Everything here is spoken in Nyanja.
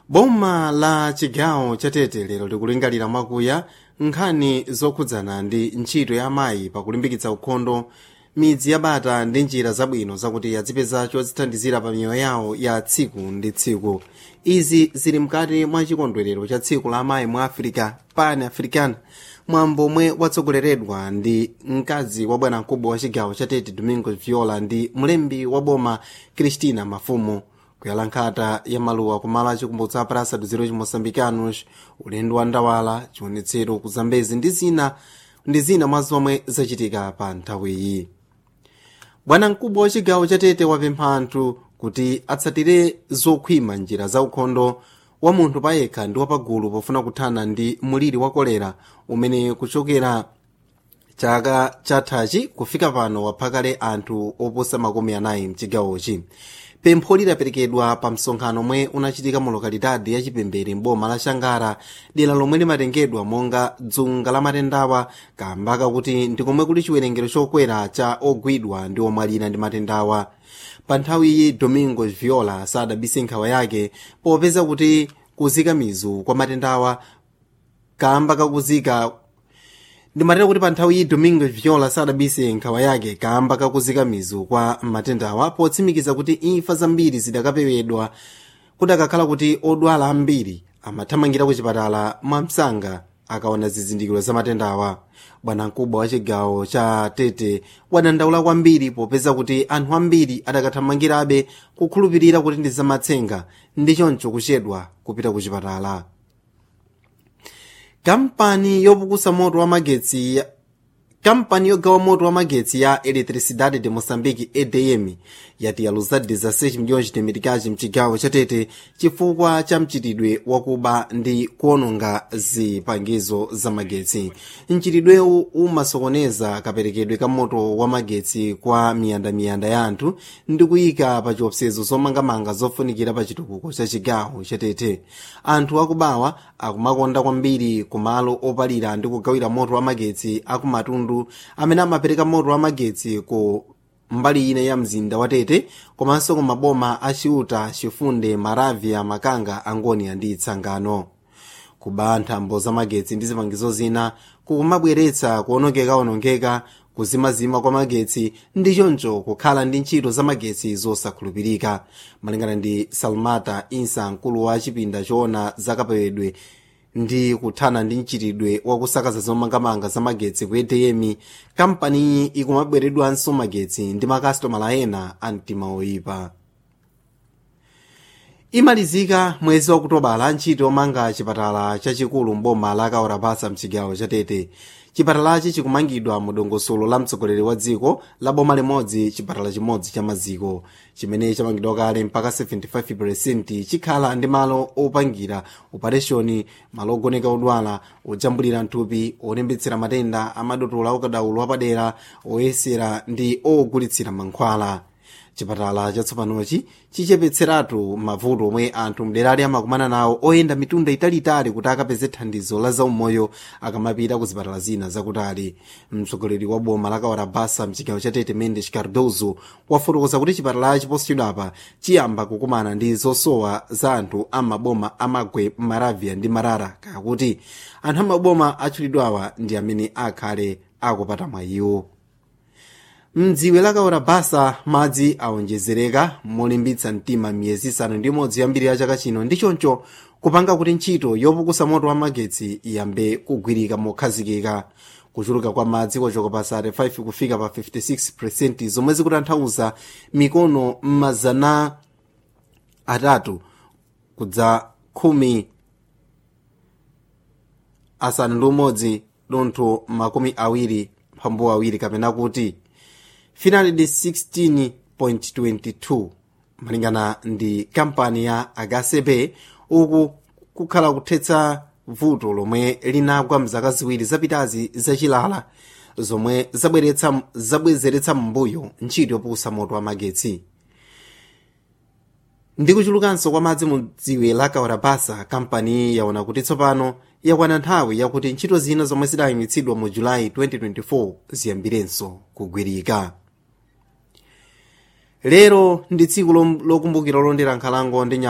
boma la chigawo cha tete lero likulingalira mwakuya nkhani zokhudzana ndi ntchito ya amayi pakulimbikitsa ukhondo midzi yabata ndi njira zabwino zakuti azipeza chodzithandizira pa miyoyo yawo ya tsiku ndi tsiku izi zili mkati mwa chikondwerero cha tsiku la amayi mu africa pan african mwambo omwe watsogoleredwa ndi mkazi wa bwanamkubwa wa chigawo cha tete domingo viola ndi mlembi wa boma cristina mafumu kuyala nkhata ya maluwa kumalo achikumbutso a praça dos heróis moçambicanos ulendo wa ndawala chiwonetsero ku zambezi ndi zina ndi zina mwa zomwe zachitika pa nthawiyi bwanamkubwa wa chigawo cha tete wapempha anthu kuti atsatire zokhwima njira za ukhondo wa munthu payekha ndi wapagulu pofuna kuthana ndi muliri wa kolera umene kuchokera chaka chathachi kufika pano waphakale anthu oposa makumi anayi mchigawochi pempho lidaperekedwa pa msonkhano omwe unachitika mu lokalidadi ya chipembere mboma la shangara dera lomwe limatengedwa monga dzunga la matendawa kamba kakuti ndi komwe kuli chiwerengero chokwera cha ogwidwa ndi omwalira ndi matendawa pa nthawiyi domingo viola sadabise nkhawa yake popeza kuti kuzika mizu kwa matendawa kamba kakuzika ndimatera kuti pa nthawi iyi domingo viola sadabise nkhawa yake kamba kakuzika mizu kwa matendawa potsimikiza kuti imfa zambiri zidakapewedwa kudakakhala kuti odwala ambiri amathamangira ku chipatala mwamsanga akaona zizindikiro za matendawa bwanamkubwa wa chigawo cha tete wadandaula kwambiri popeza kuti anthu ambiri adakathamangirabe kukhulupirira kuti ndi zamatsenga ndi choncho kuchedwa kupita ku chipatala kampani yopukusa moto wa magetsi kampani yogawa moto wa magetsi ya eletricidade de moçambique edm yati yaluza 16 milhões de meticais mchigawo chatete chifukwa cha mchitidwe wakuba ndi kuononga zipangizo za magetsi mchitidwewu umasokoneza kaperekedwe ka moto wa magetsi kwa miyandamiyanda ya anthu ndi kuyika pa chiopsezo zomangamanga zofunikira pa chitukuko cha chigawo chatete anthu akubawa akumakonda kwambiri kumalo opalira ndi kugawira moto wa magetsi akumatundu amene amapereka moto wa magetsi ku mbali ina ya mzinda wa tete komanso ku maboma a ciuta cifunde maravya makanga angonia ndi tsangano kuba nthambo za magetsi ndi zipangizo zina kukumabweretsa kuonongeka-onongeka kuzimazima kwa magetsi ndi choncho kukhala ndi ntchito za magetsi zosakhulupirika malingana ndi salmata insa mkulu wa chipinda choona zakapewedwe ndi kuthana ndi mchitidwe wakusakaza zomangamanga za magetsi ku edm kampaniyi ikumabweredwanso magetsi ndi makasitomala ena a mtima oyipa imalizika mwezi wakutobala ntchito yomanga chipatala chachikulu mboma la kaorapasa mchigawo chatete chipatalachi chikumangidwa mu dongosolo la mtsogoleri wa dziko la boma limodzi chipatala chimodzi cha maziko chimene chamangidwa kale mpaka 75 chikhala ndi malo opangira opereshoni malo ogoneka odwala ojambulira mthupi olembetsera matenda amadotola okadaulo apadera oyesera ndi ogulitsira mankhwala chipatala chatsopanochi chichepetseratu mavuto omwe anthu mderali amakumana nawo oyenda mitunda italitali kuti akapeze thandizo la zaumoyo akamapita ku zipatala zina zakutali mtsogoleri wa boma la kawarabasa mchigawo cha tete mendes cardozo wafotokoza kuti chipatala chiposachedwapa chiyamba kukumana ndi zosowa za anthu amaboma amagwe maravya ndi marara kakuti anthu amaboma atchulidwawa ndi amene akhale akupata mwayiwo mdziwe la kaorabasa madzi awonjezereka molimbitsa mtima miyezi isanu ndi imodzi yambiri ya chaka chino ndi choncho kupanga kuti ntchito yopukusa moto wa magetsi iyambe kugwirika mokhazikika kuchuluka kwa madzi kwachoka pa 35 kufika pa 56 zomwe zikutanthauza mikono m'mazana atatu kudza khumi asanu ndi umodzi dontho makumi awiri phambu awiri kapena kuti 316.22 malingana ndi kampani ya agasepe uku kukhala kuthetsa vuto lomwe linagwa mzaka ziwiri zapitazi zachilala zomwe zabwezeretsa m'mbuyo ntchito yopukusa moto wa magetsi ndi kuchulukanso kwa madzi mu dziwe la kawarabasa kampani yaona kuti tsopano yakwana nthawi yakuti ntchito zina zomwe zidayimitsidwa mu julayi 2024 ziyambirenso kugwirika lero ndi tsiku lokumbukira lolondera nkhalango ndi